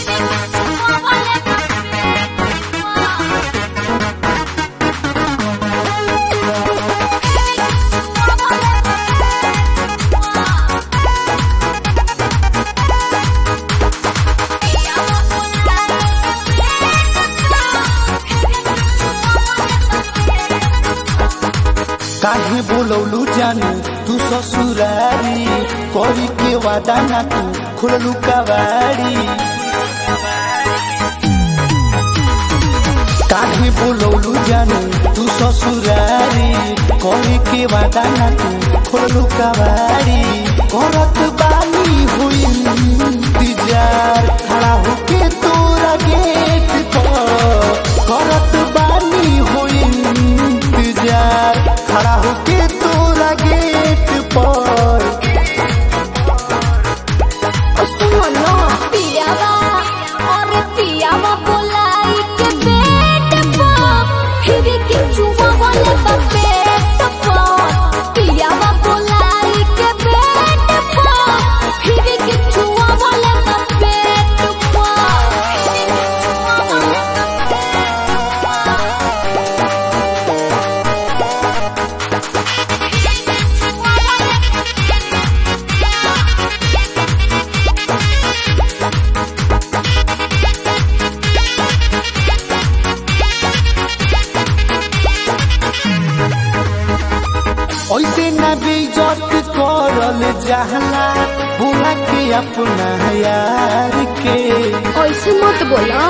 काहे बोलौलू जानू तू ससुरारी करी के वादा ना तू खुललू कवाड़ी काहे बोलौलू जानू तू ससुरारी करी के वादा ना तू खुललू कवाड़ी करत बानी हुई इंतजार खड़ा होके तोरा गेट पर करत बानी हुई इंतजार खड़ा होके तोरा गेट पर सुनो पियावा और पियावा बोलाई के पेट पर फिर के चुमा वाले पेट पर पियावा बोलाई के पेट पर फिर के चुमा वाले पेट ऐसे न बेइज्जत करल जहला बुला के अपना यार के ऐसे मत बोला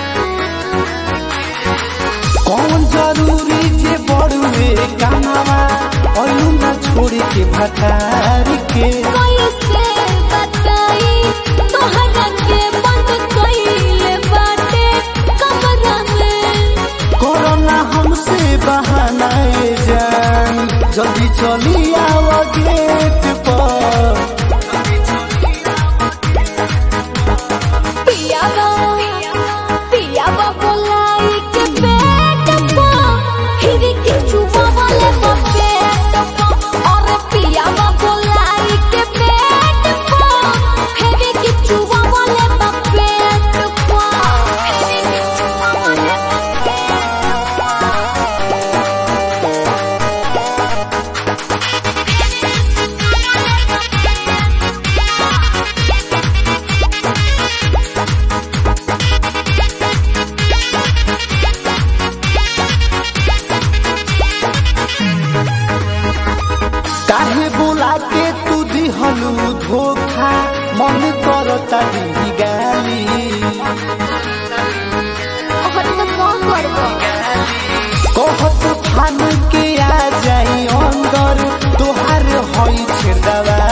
कौन जरूरी जे बड़ुए कामवा अयू न छोड़ के भटार के कैसे बताई तोहरा के बंद कइले बाटे कमरा में कोरोना हमसे बहाना ये जान जल्दी चली आव गेट पर पियावा पियावा बोलाई के पेट पर फिर के चुमा वाले पेट पर और पियावा बोलाई के पेट पर फिर के चुमा वाले पेट पर फिर के चुमा वाले काहे बोला के तू दिहलू धोखा मन करता दी गाली और तो कौन करबो कहत फान के आ जाई अंदर तोहार हई छेड़वा